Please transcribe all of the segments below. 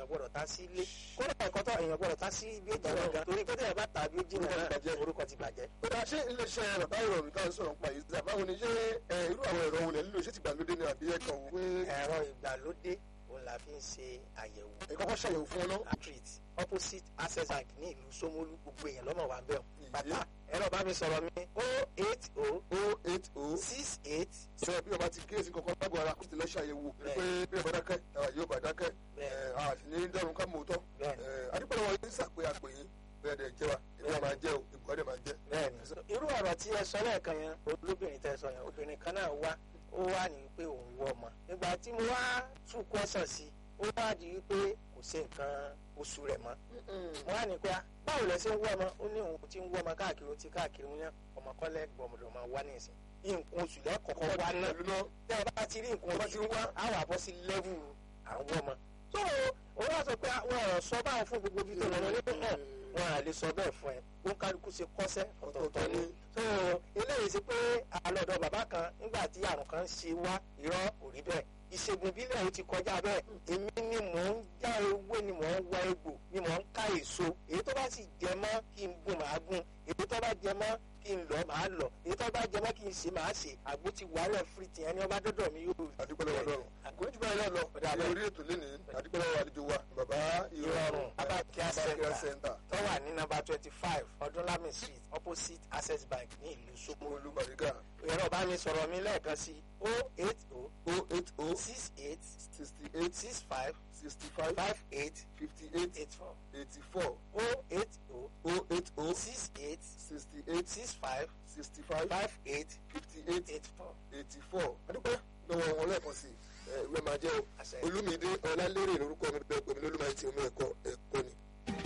gbọ́dọ̀ ta sí ilé kódà ẹ̀kọ́ tó èèyàn gbọ́dọ̀ ta sí ibi ìjọba gan torí pé tẹ̀yẹ̀ bá tàbí ó jìnnà náà orúkọ ti bàjẹ́. ó dáa ṣé iléeṣẹ́ bàbá ìrọ̀rùn tá à ń sọ̀rọ̀ nípa yìí sísá báwo ni ṣé irú àwọn ẹ̀rọ wo lẹ̀ nílò ṣé ti gbàlódé ni àbí ẹ̀kan wò pé. ẹ̀rọ ìgbàlódé òun la fi ń ṣe àyẹ̀wò. ẹ kọ́kọ́ ṣàyẹ̀wò fún ọ náà. street opposite access bank ní ìlú Ṣómólú gbogbo èèyàn lọ́mọ wa bẹ́ẹ̀ bàtà ẹ̀rọ bá mi sọ̀rọ̀ mi o eight o o eight o six eight. sọ bí ọba ti kíyèsí kankan lágbo ara kó ti lọ ṣàyẹ̀wò pé bí ọba dákẹ́ yóò bá dákẹ́ àti ní dẹ́rùn ká mọ̀ tọ́ adúpẹ́ wọn yín sàpé àpè yín bẹ́ẹ̀ dẹ̀ jẹ́ wa ìbúra máa jẹ́ o ìbúra dẹ̀ máa jẹ́. bẹ́ẹ̀ni irú ọ̀rọ̀ tí ẹ sọ lẹ́ẹ̀kan yẹn olóbìnrin tẹ sọ yẹn obìnrin kan náà wá ó wá ní pé òun wọ ọmọ nígbà tí mo wá tún kọ́sàn sí ó wá di wípé kò sí nǹkan oṣù rẹ̀ mọ́ mo wá ní pé báwo lẹ ṣe ń wọ ọmọ ó ní òun ti ń wọ ọmọ káàkiri ó ti káàkiri wọn yẹn ọmọ kọ́lẹ́ gbọmọdọ̀ máa wá ní ìsìn nǹkan oṣù lẹ́kọ̀ọ́kọ́ wá náà tẹ́ ẹ bá ti rí nǹkan oṣù wá á wà bọ́ sí lẹ́vù àwọn ọmọ tó o wá sọ pé wọn ò sọ báwọn fún gbogbo bí tó lọ lọ nínú náà wọn à lè sọ bẹ́ẹ̀ fún ẹ ó ń kálukú ṣe kọ́sẹ́ ọ̀tọ̀ọ̀tọ̀ ni so eléyìí sí pé àlọ́dọ̀ bàbá kan nígbà tí àrùn kan ṣe wá irọ́ kò rí bẹ́ẹ̀ ìṣègùn ìbílẹ̀ ó ti kọjá bẹ́ẹ̀ èmi ni mò ń já ewé ni mò ń wá egbò ni mò ń ká èso èyí tó bá sì jẹ mọ́ kí n gún màá gún èyí tó bá jẹ mọ́ kí n lọ màá lọ èyí tó bá jẹ mọ́ kí n ṣe màá ṣe àgbo ti wàhálà fìrìtì ẹni ọba dọ́dọ̀ mi yóò. àdúpẹ́ lọ́wọ́ lọ́rùn àkójú báyìí náà lọ ní orí ètò lénìí àdúpẹ́ lọ́wọ́ àlejò wa bàbá ìrọ̀rùn Abacare Center tó wà ní nọ́mbà twenty five ọdúnlámì street opposite access bank ní ìlú Ṣómólú Bàrígà ẹ̀rọ bá mi sọ̀rọ̀ mi lẹ́ẹ̀kan sí o eight o o eight o six eight sixty eight six five sixty five five eight fifty eight eight four eighty four o eight o o eight o six eight sixty eight six five sixty five five eight fifty eight eight four. eighty four adúpẹ́ lọ́wọ́ wọn lẹ́ẹ̀kan sí ìwé máa jẹ́ o Olúmídé Ọlálérè lórúkọ mi bẹ́ẹ̀ pẹ̀lú olúmọ ti omi ẹ̀kọ́ ẹ̀kọ́ ni.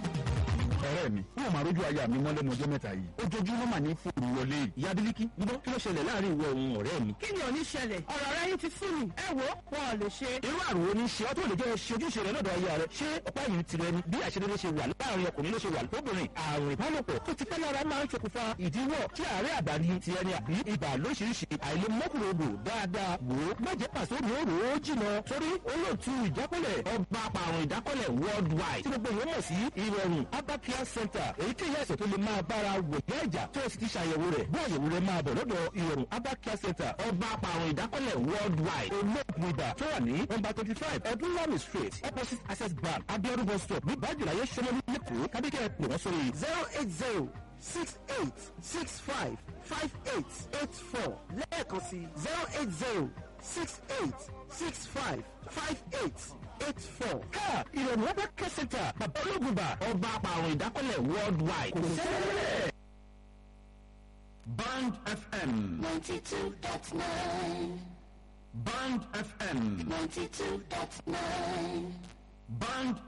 ọ̀rẹ́ mi wọn máa rójú aya mi mọ́lẹ́nu ọjọ́ mẹ́ta yìí ojoojúmọ́ mà ní fòrò wọlé ìyá bílíkì gbọ́ kí ló ṣẹlẹ̀ láàrin ìwọ òun ọ̀rẹ́ mi. kí ni ò ní ṣẹlẹ̀ ọ̀rọ̀ rẹ yín ti sú mi ẹ wo wọn ò lè ṣe. irú àrùn oní ṣe ọ́ tó lè jẹ́ ṣe ojúṣe rẹ lọ́dọ̀ aya rẹ ṣé ọ̀pá yìí tirẹ̀ ni bí àṣedédé ṣe wà láàrin ọkùnrin ló ṣe wà lóbìnrin àrùn ìbálòpọ̀ tó ti pẹ́ lára máa ń ṣokùnfà ìdíwọ́ tí àárẹ̀ àdáni ti ẹni àbí ibà lóṣìṣì àìlèmọ́kùnrodò dáadáa wò ó má jẹ́ pàṣẹ òróró ó jìnà torí olóòtú ìjákọ́lẹ̀ ọba apàrùn ìdákọ́lẹ̀ worldwide tí gbogbo ìwé mọ̀ sí ìrọ̀rùn Abacare Center èyíkéyìí àìsàn tó lè máa bára wò ní ẹ̀jà tó o sì ti ṣàyẹ̀wò rẹ̀ bí àyẹ̀wò rẹ̀ máa bọ̀ lọ́dọ̀ ìrọ̀rùn Abacare Center ọba apàrùn ìdákọ́lẹ̀ worldwide olóògùn ibà tó wà ní nọ́mbà twenty five ọdúnlami street opposite access bank abiodun bus stop ní bájìláyé sọmọlú lẹ́kọ̀ọ́ kábíkẹ́ pè wọ́n sórí zero eight zero six eight six five five eight eight four lẹ́ẹ̀kan sí zero eight zero six eight six five five eight eight four. ká ìrọ̀rùn Abacare Center bàbá ológun bá ọba apàrùn ìdákọ́lẹ̀ worldwide kò sẹ́lẹ̀. Band FM. 92.9. Band FM. 92.9. Band